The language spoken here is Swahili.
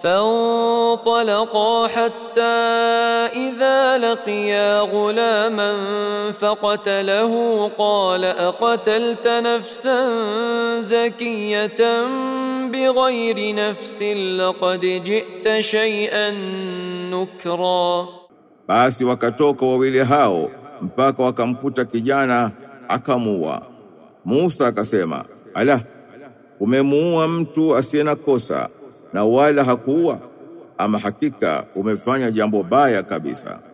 فانطلقا حتى إذا لقيا غلاما فقتله قال أقتلت نفسا زكية بغير نفس لقد جئت شيئا نكرا Basi wakatoka wawili hao mpaka wakamkuta kijana akamuua. Musa akasema, ala, umemuua mtu asiye na kosa na wala hakuua, ama hakika umefanya jambo baya kabisa.